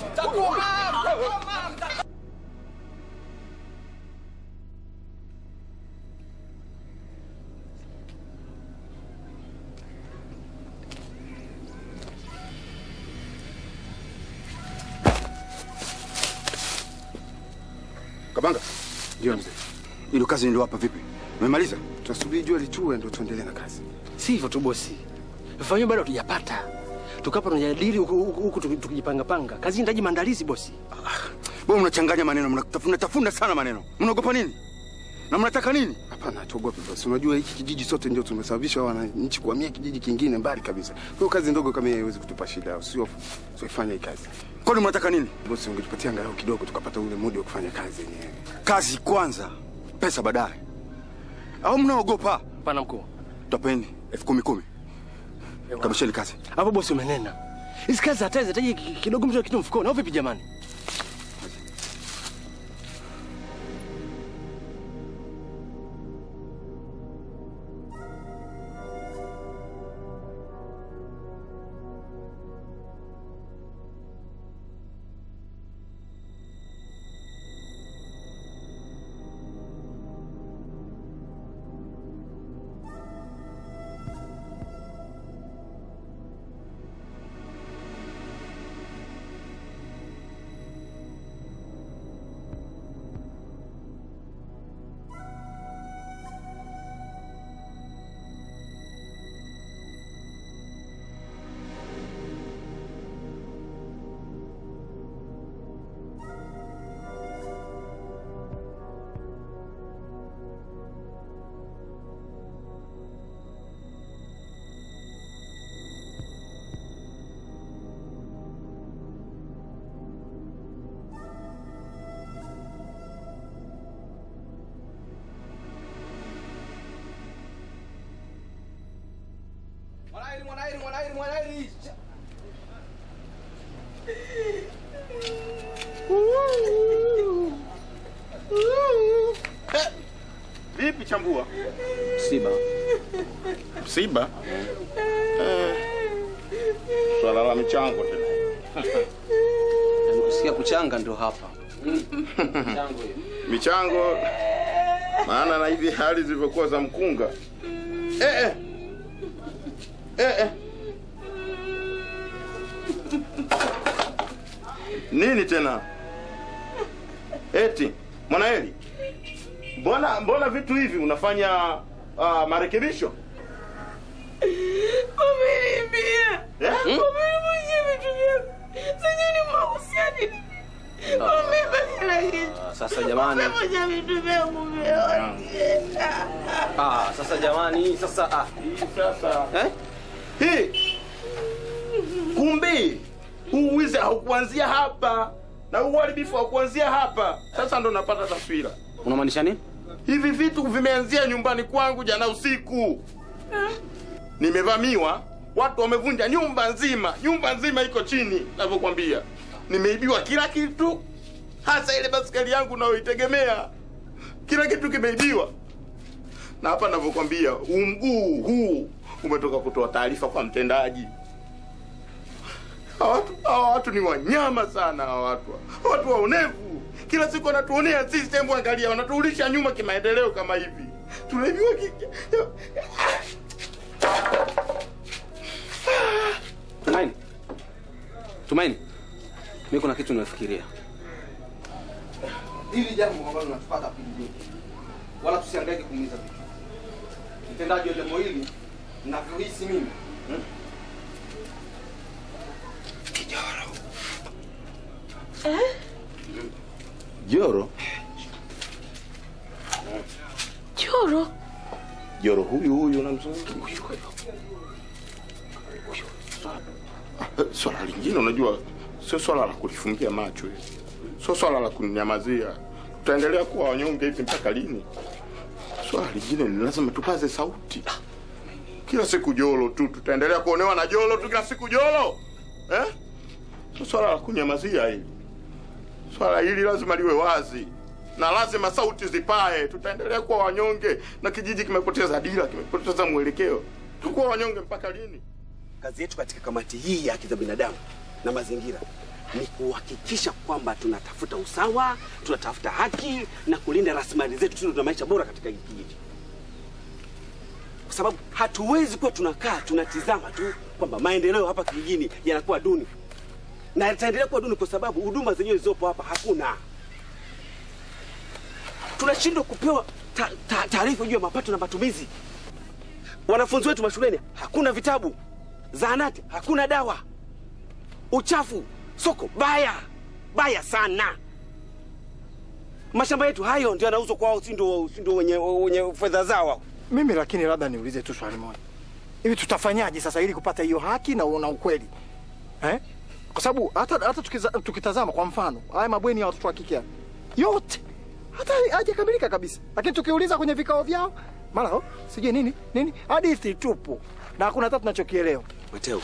Kabanga. Ndio mzee. Ile kazi niliwapa vipi? Umemaliza? Tunasubiri jua litue ndio tuendelee na kazi. Si hivyo tu bosi. Vifaa hivyo bado hatujapata. Tukapa tunajadili huku huku huku tuki- tukijipanga panga. Kazi inahitaji maandalizi bosi. Wewe mnachanganya maneno, mnatafuna tafuna sana maneno. Mnaogopa nini? Na mnataka nini? Hapana, tuogope bosi. Unajua hiki kijiji sote ndio tumesababisha wananchi kuhamia kijiji kingine mbali kabisa. Kwa hiyo kazi ndogo kama hii haiwezi kutupa shida. Usio usiofanya hii kazi. Kwani mnataka nini? Bosi, ungetupatia angalau kidogo tukapata ule muda wa kufanya kazi yenyewe. Kazi kwanza, pesa baadaye. Au mnaogopa? Hapana mkuu. Topeni elfu kumi kumi. Kamisheni kazi. Hapo bosi umenena. Hizi kazi hata zinahitaji ki- kidogo mtu kitu mfukoni. Au vipi jamani? Mwanaeli, mwanaeli, mwanaeli, mwanaeli. Vipi chambua? Msiba. Msiba? Eh, swala la michango tena. Kusikia kuchanga ndio hapa. Michango maana na hivi hali zilivyokuwa za mkunga. Eh, eh. Eh, eh. Nini tena? Eti Mwanaeli, mbona mbona vitu hivi unafanya uh, marekebisho? Umeniibia. Eh? Umenivunjia vitu vyangu. Sasa ni mahusiano. Umeiba kila kitu. Sasa jamani. Umevunja vitu vyangu vyote. Ah, sasa jamani, sasa ah. Sasa Eh? hii kumbe huu wizi haukuanzia hapa na huu uharibifu haukuanzia hapa. Sasa ndo napata taswira. Unamaanisha nini? Hivi vitu vimeanzia nyumbani kwangu jana usiku. Nimevamiwa, watu wamevunja nyumba nzima, nyumba nzima iko chini, navyokwambia. Nimeibiwa kila kitu, hasa ile basikeli yangu nayoitegemea. Kila kitu kimeibiwa, na hapa navyokwambia, huu mguu huu umetoka kutoa taarifa kwa mtendaji. Hawa watu hawa watu ni wanyama sana, hawa watu hawa watu waonevu. Kila siku wanatuonea sisi, hebu angalia, wanatuulisha nyuma kimaendeleo kama hivi. Tunaibiwa ki... Tumaini, mimi kuna kitu nimefikiria. Hili jambo ambalo linatupata kijijini, wala tusihangaike kuumiza vichwa. Mtendaji wa jambo hili ninavyohisi mimi hmm? Joro, Choro. Joro huyu huyu unamzungumza swala lingine, unajua sio swala la kulifungia macho hili, sio swala la kunyamazia. Tutaendelea kuwa wanyonge hivi mpaka lini? Swala lingine ni lazima tupaze sauti. Kila siku jolo tu, tutaendelea kuonewa na jolo tu, kila siku jolo eh? Sio swala la kunyamazia hili. Swala hili lazima liwe wazi na lazima sauti zipae. Tutaendelea kuwa wanyonge na kijiji kimepoteza dira, kimepoteza mwelekeo. Tukuwa wanyonge mpaka lini? Kazi yetu katika kamati hii ya haki za binadamu na mazingira ni kuhakikisha kwamba tunatafuta usawa, tunatafuta haki na kulinda rasilimali zetu, tuwe tuna maisha bora katika hiki kijiji, kwa sababu hatuwezi kuwa tunakaa tunatizama tu kwamba maendeleo hapa kijijini yanakuwa duni, na yataendelea kuwa duni kwa sababu huduma zenyewe zilizopo hapa hakuna. Tunashindwa kupewa ta- ta- taarifa juu ya mapato na matumizi. Wanafunzi wetu mashuleni hakuna vitabu, zahanati hakuna dawa, uchafu, soko baya baya sana. Mashamba yetu hayo ndio yanauzwa kwao, si ndio si ndio wenye, wenye fedha zao hao. Mimi lakini labda niulize tu swali moja, hivi tutafanyaje sasa ili kupata hiyo haki na, na ukweli eh? Kwa sababu hata, hata tukiza, tukitazama kwa mfano haya mabweni ya watoto wa kike haya, yote hata hajakamilika kabisa, lakini tukiuliza kwenye vikao vyao mara oh, sijui nini nini, hadithi tupu na hakuna hata tunachokielewa. Mateo,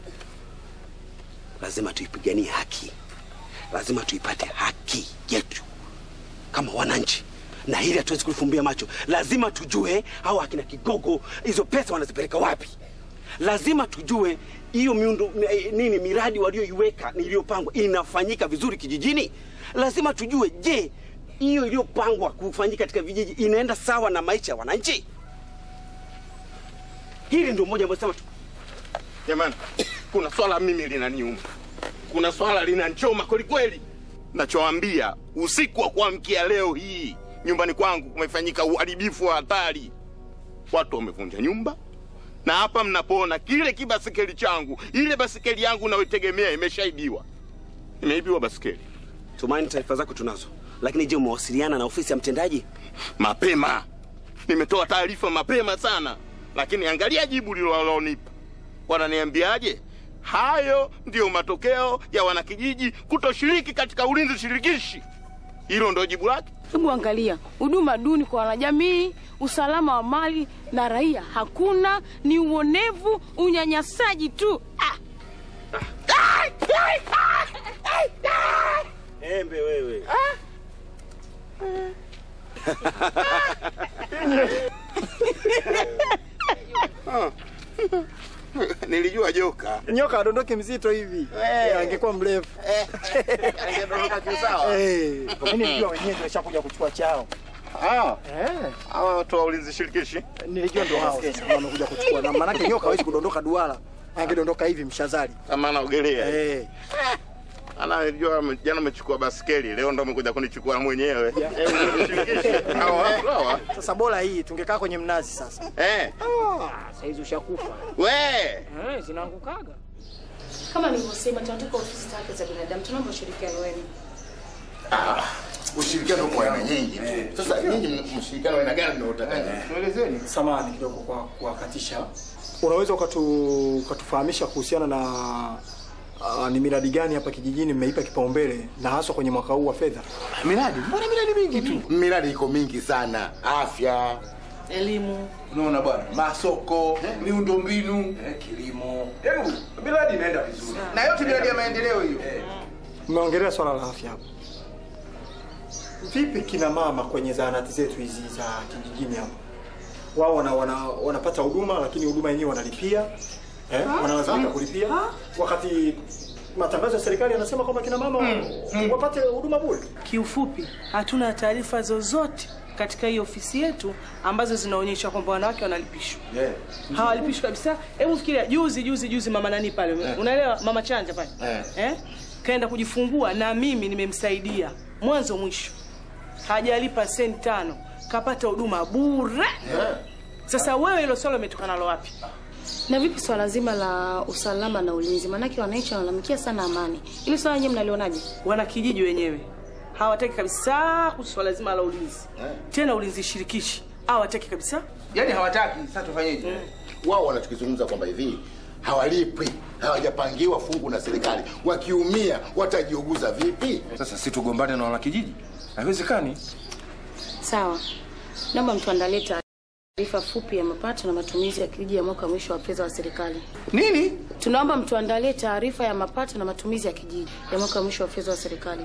lazima tuipiganie haki, lazima tuipate haki yetu kama wananchi, na hili hatuwezi kulifumbia macho. Lazima tujue hao akina Kigogo hizo pesa wanazipeleka wapi. Lazima tujue hiyo miundo mi- nini, miradi walioiweka iliyopangwa inafanyika vizuri kijijini. Lazima tujue, je, hiyo iliyopangwa kufanyika katika vijiji inaenda sawa na maisha ya wananchi? Hili ndio moja ambayo sema tu Jamani, kuna swala mimi linaniuma, kuna swala linanchoma kwelikweli. Nachoambia, usiku wa kuamkia leo hii nyumbani kwangu kumefanyika uharibifu wa hatari. Watu wamevunja nyumba, na hapa mnapoona kile kibasikeli changu, ile basikeli yangu nayoitegemea imeshaibiwa, imeibiwa basikeli. Tumaini, taarifa zako tunazo, lakini je, umewasiliana na ofisi ya mtendaji? Mapema nimetoa taarifa mapema sana, lakini angalia jibu lililonipa. Wananiambiaje? Hayo ndiyo matokeo ya wanakijiji kutoshiriki katika ulinzi shirikishi. Hilo ndio jibu lake. Hebu angalia huduma duni kwa wanajamii, usalama wa mali na raia hakuna, ni uonevu, unyanyasaji tu. Ah! Embe wewe. Nilijua joka. Nyoka adondoke mzito hivi Eh, angekuwa mrefu Angedondoka kiusawa. Eh, mimi nilijua wenyewe ndio washakuja kuchukua chao. Ah, Eh, hawa watu wa ulinzi shirikishi nilijua ndio hao sasa wamekuja kuchukua, na maanake nyoka hawezi kudondoka duara, angedondoka hivi mshazali. kama anaogelea. Eh, Anajua jana amechukua baskeli, leo ndo amekuja kunichukua mwenyewe. Eh, ulinzi shirikishi. Hawa watu hawa. sasa bora hii tungekaa kwenye mnazi sasa. Eh, Ah, saizi ushakufa. we Eh, zinaangukaga. Kama nilivyosema, tunataka ofisi za haki za binadamu, tunaomba ushirikiano wenu. Ushirikiano kwa aina nyingi tu. Sasa nyinyi mshirikiano wa aina gani mnaotaka? Tuelezeni. Samahani kidogo kwa kuwakatisha. Unaweza ukatu, ukatufahamisha kuhusiana na uh, ni miradi gani hapa kijijini mmeipa kipaumbele na haswa kwenye mwaka huu wa fedha? Miradi? Mbona miradi mingi tu? Miradi iko mingi sana. Afya, elimu, unaona bwana, masoko, miundombinu, eh, kilimo, hebu miradi inaenda vizuri, na yote miradi ya maendeleo hiyo. Mmeongelea swala la afya hapa. Vipi kina mama kwenye zahanati zetu hizi za kijijini hapa? Wao wana, wana, wanapata huduma lakini huduma yenyewe wanalipia eh, wanalazimika kulipia wakati matangazo ya serikali yanasema kwamba kina mama wapate huduma bure. Kiufupi, hatuna taarifa zozote katika hii ofisi yetu ambazo zinaonyesha kwamba wanawake wanalipishwa Yeah. hawalipishwi kabisa. Hebu fikiria, juzi juzi juzi mama nani pale, Eh. unaelewa, mama Chanja pale Eh. eh? kaenda kujifungua na mimi nimemsaidia mwanzo mwisho, hajalipa senti tano, kapata huduma bure. Sasa wewe hilo swala umetoka nalo wapi? Na vipi swala zima la usalama na ulinzi? Maanake wananchi wanalalamikia sana amani. Ili swala nyewe mnalionaje? Wana kijiji wenyewe hawataki kabisa kuhusu swala zima la ulinzi, tena ulinzi shirikishi hawataki kabisa. Yaani hawataki. Sasa tufanyeje? wao wanachokizungumza kwamba hivi hawalipwi hawajapangiwa fungu na serikali wakiumia watajiuguza vipi sasa si tugombane na wanakijiji haiwezekani Sawa, naomba mtuandalie taarifa fupi ya mapato na matumizi ya kijiji ya mwaka wa mwisho wa fedha wa serikali. Nini? Tunaomba mtuandalie taarifa ya mapato na matumizi ya kijiji ya mwaka wa mwisho wa fedha wa serikali.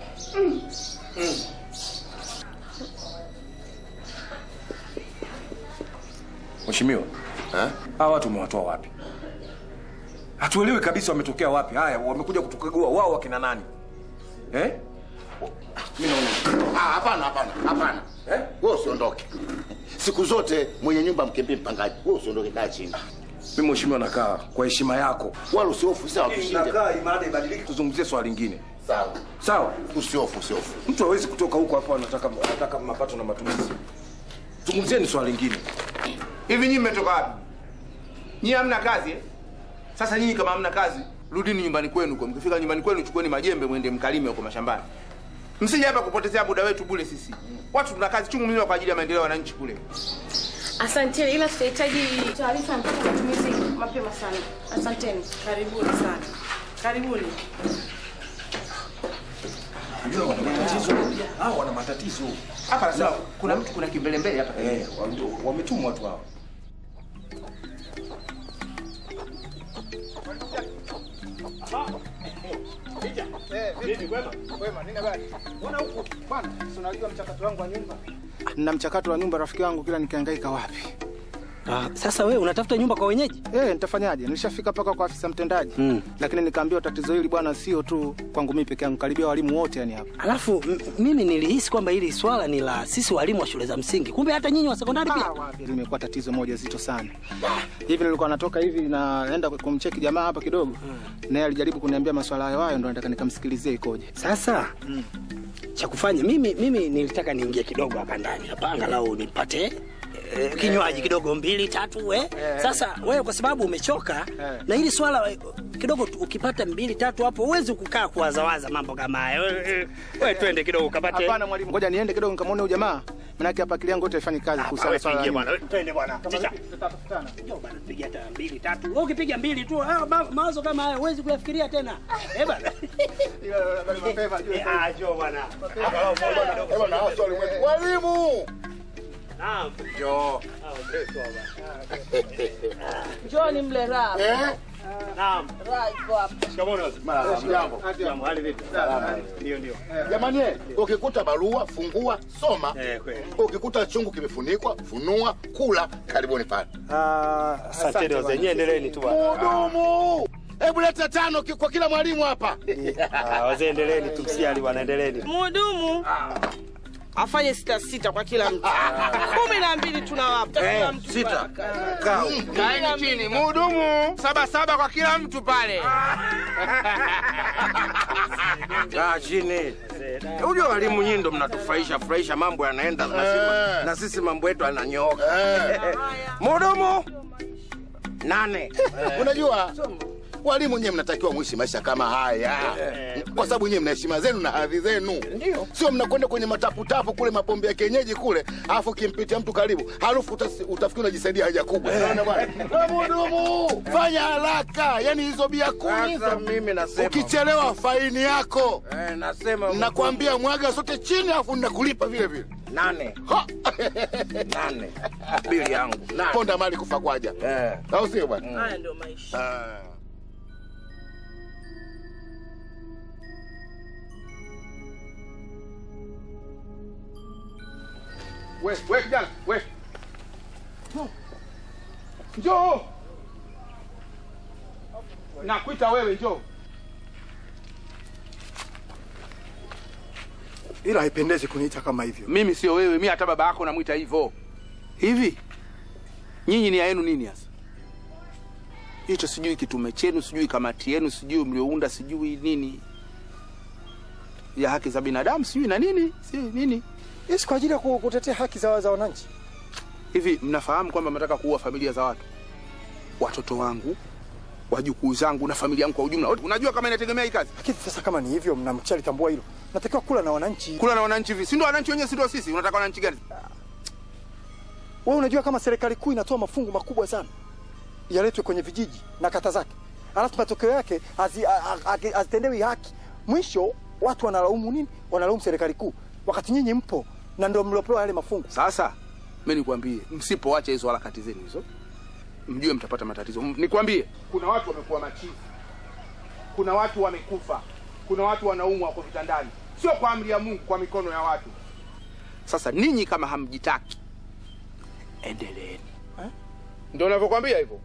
mheshimiwa hawa watu umewatoa wapi hatuelewi kabisa wametokea wapi haya wamekuja kutukagua wao wakina nani eh? mi naona Ah, hapana hapana hapana wewe usiondoke siku zote mwenye nyumba mkimbie mpangaji wewe usiondoke kaa chini mi mheshimiwa nakaa kwa heshima yako wala usiofu sawa tushinde nakaa imada ibadilike tuzungumzie swala lingine sawa sawa usiofu usiofu mtu hawezi kutoka huko hapo anataka anataka mapato na matumizi zungumzieni swala lingine Hivi nyinyi mmetoka wapi? Nyinyi hamna kazi eh? Sasa nyinyi kama hamna kazi, rudini nyumbani kwenu huko. Mkifika nyumbani kwenu, chukueni majembe mwende mkalime huko mashambani. Msije hapa kupotezea muda wetu bure sisi. Watu tuna kazi chungu mzima kwa ajili ya maendeleo ya wananchi kule. Asanteni, ila tutahitaji taarifa ya mapato na matumizi mapema sana. Asanteni. Karibuni sana, karibuni. Unajua wana matatizo hao wana matatizo Hapa sasa kuna mtu kuna kimbelembele hapa. eh wame- wametumwa watu hao unajua mchakato wangu wa nyumba na mchakato wa nyumba rafiki wangu kila nikihangaika wapi Ah, sasa wewe unatafuta nyumba kwa wenyeji? Eh, nitafanyaje? Nilishafika mpaka kwa afisa mtendaji Mm. lakini nikaambiwa tatizo hili bwana sio tu kwangu mimi peke yangu, karibia walimu wote yani hapa. Alafu m- mimi nilihisi kwamba hili swala ni la sisi walimu wa shule za msingi, kumbe hata nyinyi wa sekondari pia. Limekuwa tatizo moja zito sana. Hivi nilikuwa natoka hivi naenda kumcheki jamaa hapa kidogo, naye alijaribu kuniambia maswala hayo hayo, ndo nataka nikamsikilizie ikoje. Sasa cha kufanya mimi, mimi nilitaka niingie kidogo hapa ndani hapa, angalau nipate eh, kinywaji kidogo mbili tatu eh. Sasa wewe kwa sababu umechoka na hili swala eh, kidogo tu, ukipata mbili tatu hapo huwezi kukaa kuwazawaza mambo kama haya. Wewe eh, wewe twende kidogo ukapate. Hapana mwalimu, ngoja niende kidogo nikamwone huyu jamaa, manake hapa akili yangu yote haifanyi kazi kuhusiana na swala la tuingie nyumba. bwana, wewe twende bwana. Ticha. Njoo bwana, piga hata mbili tatu. Wewe ukipiga mbili tu, hayo ma- mawazo kama haya huwezi kuyafikiria tena. Eh bwana. Eh, ah, njoo bwana. Angalau moja kidogo. Mwalimu! Naam. Njoo. Njoni mle raha. Naam. Raha iko hapa. Jambo. Jambo, hali vipi? Ndio ndio. Jamani, eh, ukikuta barua fungua, soma. Eh, kweli. Ukikuta chungu kimefunikwa, funua, kula. Karibuni pale. Asante wazee, nyie endeleeni tu bwana. Mudumu! Hebu leta tano ki- kwa kila mwalimu hapa. Ah, wazee endeleeni tu, msijali bwana, endeleeni. Mhudumu afanye sita sita kwa kila mtu, kumi na mbili tunawapa kila mtu. Sita. Kaa. Kaeni chini. Mhudumu saba saba kwa kila mtu pale. Kaa chini. Unajua walimu nyinyi ndo mnatufurahisha furahisha, mambo yanaenda na sisi, na sisi mambo yetu yananyooka. Mudumu nane. Unajua walimu nyewe mnatakiwa mwishi maisha kama haya, kwa sababu nyewe mna heshima zenu na hadhi zenu, sio mnakwenda kwenye mataputapu kule mapombe ya kienyeji kule, alafu kimpitia mtu karibu, harufu utasi- utafikiri unajisaidia haja kubwa. Unaona bwana? Wewe Mudumu, fanya haraka, yani hizo bia kumi Sasa mimi nasema ukichelewa faini yako. Eh, nasema Nakwambia mwaga zote chini, alafu nakulipa vile vile. nane. Nane. Bili yangu. Nane. Ponda mali kufa kwaja, Eh. au sio bwana? Haya ndio maisha. Ah. We, we kijana, we. Njoo. Nakuita wewe njoo. ila haipendezi kuniita kama hivyo. Mimi sio wewe, mimi hata baba yako namwita hivyo. Hivi nyinyi nia yenu nini hasa? Hicho sijui kitume chenu, sijui kamati yenu, sijui mliounda, sijui nini ya haki za binadamu, sijui na nini, si nini. Yes, kwa ajili ya ku- kutetea haki za, za wananchi. Hivi mnafahamu kwamba mnataka kuua familia za watu, watoto wangu, wajukuu zangu na familia yangu kwa ujumla? Unajua kama inategemea hii kazi. Lakini sasa kama ni hivyo, mnamshalitambua hilo, natakiwa kula na wananchi. Kula na wananchi hivi, si ndio wananchi wenyewe, si ndio sisi? Unataka wananchi gani? Wewe unajua kama serikali kuu inatoa mafungu makubwa sana yaletwe kwenye vijiji na kata zake, alafu matokeo yake hazi- a- a- a- hazitendewi haki. Mwisho watu wanalaumu nini? Wanalaumu serikali kuu, wakati nyinyi mpo na ndio mliopewa yale mafungu. Sasa mimi nikwambie, msipoacha hizo harakati zenu hizo, mjue mtapata matatizo. M- Nikwambie, kuna watu wamekuwa machizi, kuna watu wamekufa, kuna watu wanaumwa wako vitandani, sio kwa amri ya Mungu, kwa mikono ya watu. Sasa ninyi kama hamjitaki, endeleeni. Ndio navyokwambia hivyo.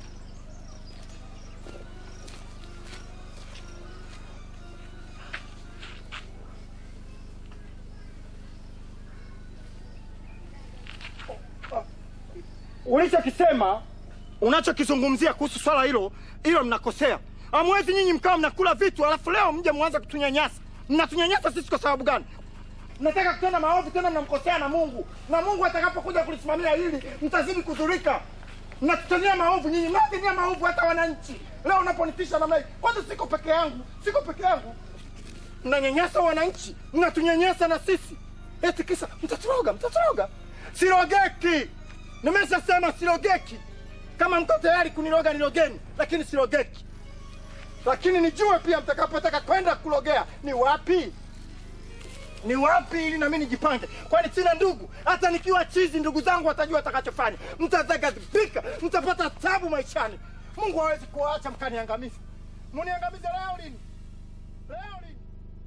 Ulichokisema, unachokizungumzia kuhusu swala hilo, hilo mnakosea. Hamwezi nyinyi mkawa mnakula vitu alafu leo mje mwanze kutunyanyasa. Mnatunyanyasa sisi kwa sababu gani? Mnataka kutenda maovu tena, mnamkosea na Mungu, na Mungu atakapokuja kulisimamia hili mtazidi kudhurika. Mnatutendea maovu nyinyi, mnatendea maovu hata wananchi. Leo unaponitisha namna hii, kwanza siko peke yangu, siko peke yangu. Mnanyanyasa wananchi, mnatunyanyasa na sisi, eti kisa mtaturoga, mtaturoga. Sirogeki, nimeshasema sirogeki. Kama mko tayari kuniroga nirogeni, lakini sirogeki. Lakini nijue pia mtakapotaka kwenda kulogea ni wapi, ni wapi, ili nami nijipange, kwani sina ndugu. Hata nikiwa chizi, ndugu zangu watajua watakachofanya. Mtaghadhibika, mtapata tabu maishani. Mungu hawezi kuwaacha mkaniangamiza. Muniangamize leo lini? Leo lini?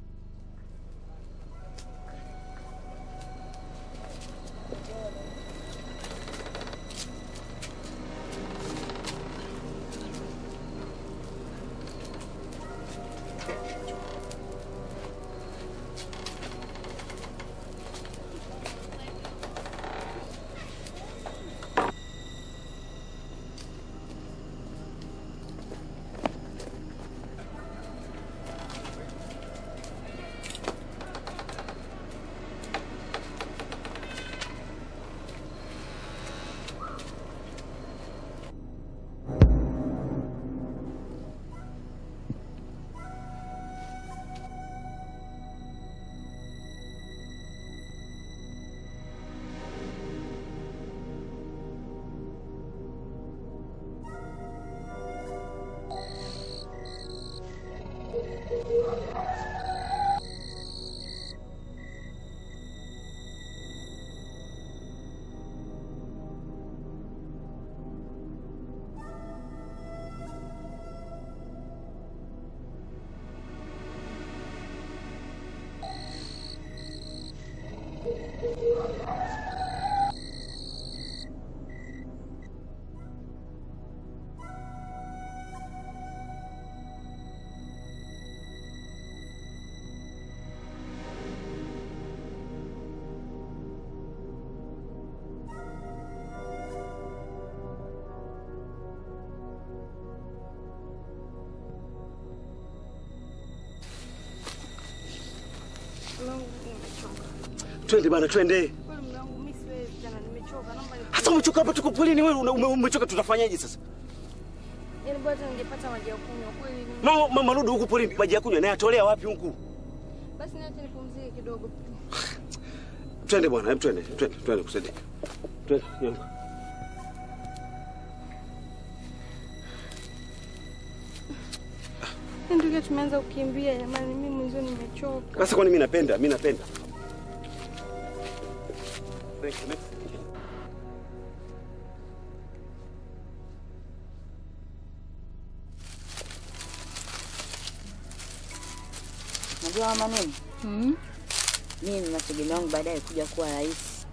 Twende bana, twende. Hasa umechoka hapa, tuko polini, wewe una- ume- umechoka, tutafanyaje sasa? Yaani bora hata ningepata maji ya kunywa kweli. No, mama Rudu huku polini, maji ya kunywa naye atolea wapi huku? Basi niache nipumzike kidogo. Twende bwana, hebu twende, twende, twende kusaidia. Twende, nyonga. Ndio tumeanza kukimbia jamani, mimi mwenyewe nimechoka. Sasa kwani mimi napenda, mimi napenda. Unajua mama nini? Mm. Mimi nina tegemeo langu baadaye kuja kuwa rais.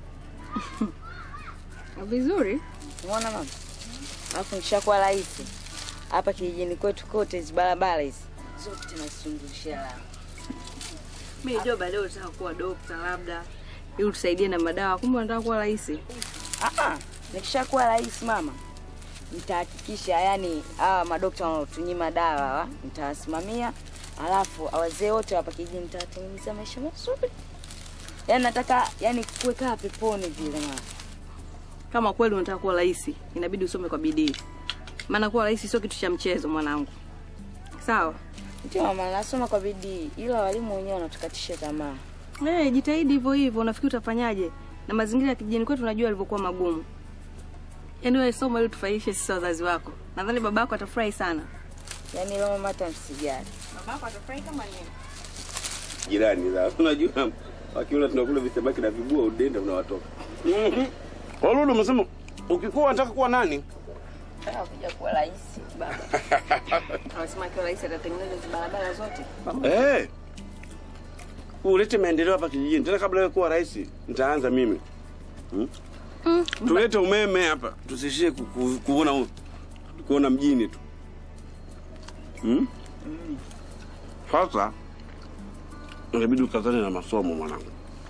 Vizuri. Umeona mama? Alafu nikishakuwa rais hapa kijijini kwetu kote hizi barabara hizi zote nazizungushia lami. Mimi najua baadaye unataka kuwa dokta labda ili utusaidie na madawa, kumbe unataka kuwa rais. Ah, nikishakuwa rais mama, nitahakikisha yani hawa madokta wanaotunyima dawa hawa nitawasimamia, alafu wazee wote hapa kijijini nitawatengenezea maisha mazuri. Yani nataka yani kuwekaa peponi vile mama. Kama kweli unataka kuwa rais, inabidi usome kwa bidii, maana kuwa rais sio kitu cha mchezo mwanangu. Sawa? Ndio mama, nasoma kwa bidii, ila walimu wenyewe wanatukatisha tamaa. Eh, jitahidi hivyo hivyo. Unafikiri utafanyaje? Na mazingira ya kijijini kwetu unajua yalivyokuwa magumu. Yaani wewe soma ili tufaidishe sisi wazazi wako. Nadhani babako atafurahi sana. Yaani leo mama hata msijali. Babako atafurahi kama nini? Jirani za unajua wakiona tunakula visamaki na vibua udenda unawatoka. Mhm. Kwa Lulu umesema ukikuwa unataka kuwa nani? Ah, kuja kuwa rais baba. Anasema akiwa rais atatengeneza hizo barabara zote. Eh. Ulete maendeleo hapa kijijini. Tena kabla wewe kuwa rais, nitaanza mimi. Hmm? Tulete umeme hapa. Tusishie ku- ku- kuona kuona mjini tu. Hmm? Sasa inabidi ukazane na masomo mwanangu.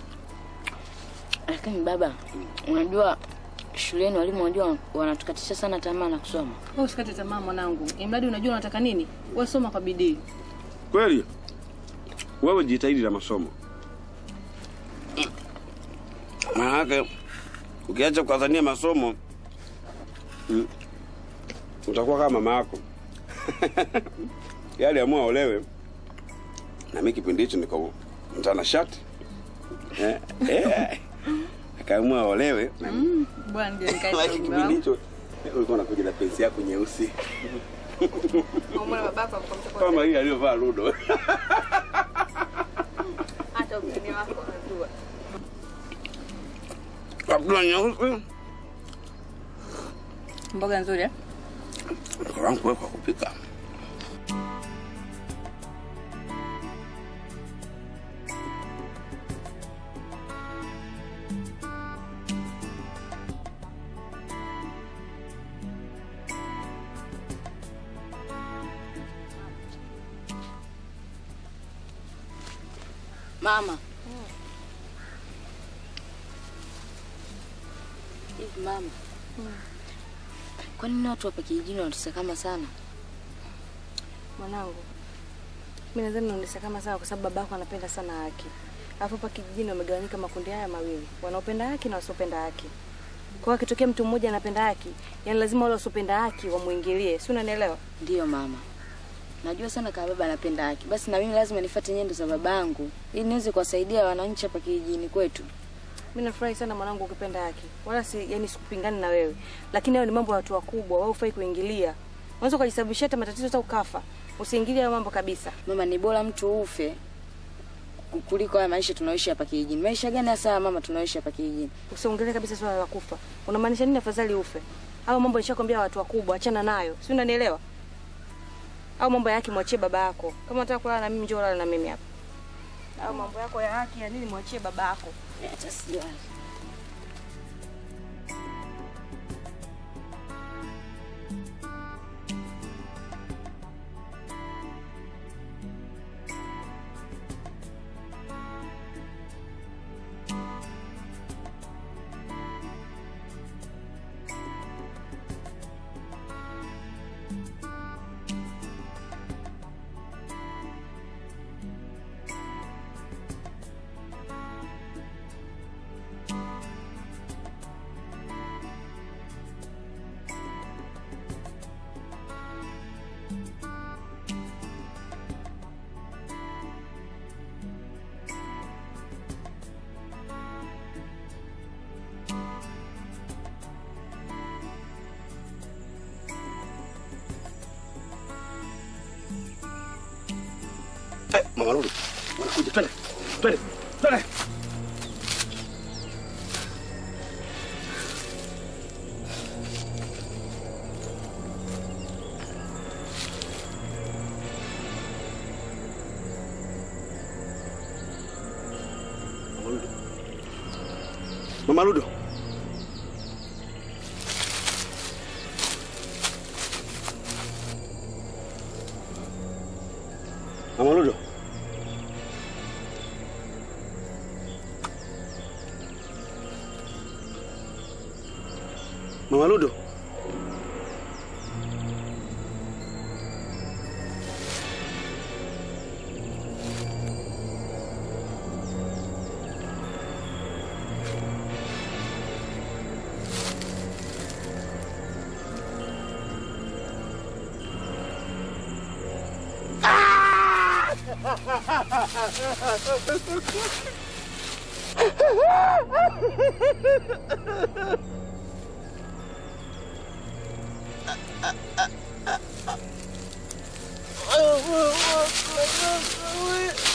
Lakini baba, unajua shuleni walimu wanajua wanatukatisha sana tamaa na kusoma. Wewe usikate tamaa mwanangu. Imradi unajua unataka nini? Wewe soma kwa bidii. Kweli? Wewe jitahidi na masomo. Maanake ukiacha kukazania masomo mm, utakuwa kama mama yako. Yale amua olewe. Na mimi kipindi hicho niko mtanashati. Eh, eh. Akaamua olewe. na mimi- Bwana ndio Maana kipindi hicho ulikuwa unakuja na pensi yako nyeusi Umeona babako akamtoka kama hii aliyovaa Ludo. hata ugeni wako unajua. Kaptula nyeusi. Mboga nzuri eh? Mke wangu wewe kwa kupika. Mama. Hivi mama. Kwa nini watu hapa kijijini wanatusakama sana? Mwanangu, mimi nadhani unaendesha kama sawa kwa sababu babako anapenda sana haki. Alafu hapa kijijini wamegawanyika makundi haya mawili, wanaopenda haki na wasiopenda haki. Kwa hiyo akitokea mtu mmoja anapenda haki, yani lazima wale wasiopenda haki wamuingilie, si unanielewa? Ndiyo mama. Najua sana kama baba anapenda haki. Basi na mimi lazima nifuate nyendo za babangu ili niweze kuwasaidia wananchi hapa kijijini kwetu. Mimi nafurahi sana mwanangu ukipenda haki. Wala si yani sikupingani na wewe. Lakini hayo ni mambo ya watu wakubwa, wewe ufai kuingilia. Unaweza ukajisababishia hata matatizo hata ukafa. Usiingilie hayo mambo kabisa. Mama, ni bora mtu ufe ku- kuliko haya maisha tunaoishi hapa kijijini. Maisha gani hasa mama tunaoishi hapa kijijini? Usiongelee kabisa swala la kufa. Unamaanisha nini afadhali ufe? Hayo mambo nishakwambia watu wakubwa, achana nayo. Si unanielewa? Au mambo ya haki mwachie baba yako. Kama unataka kulala na mimi njoo lala na mimi hapa. Au mambo yako ya haki ya nini mwachie baba yako. Hata sijali. Eh, Mama Lulu, wanakuja twende. Twende. Twende. Mama Ludo. Mama Ludo. Mama Ludo. Mama Ludo. Ah!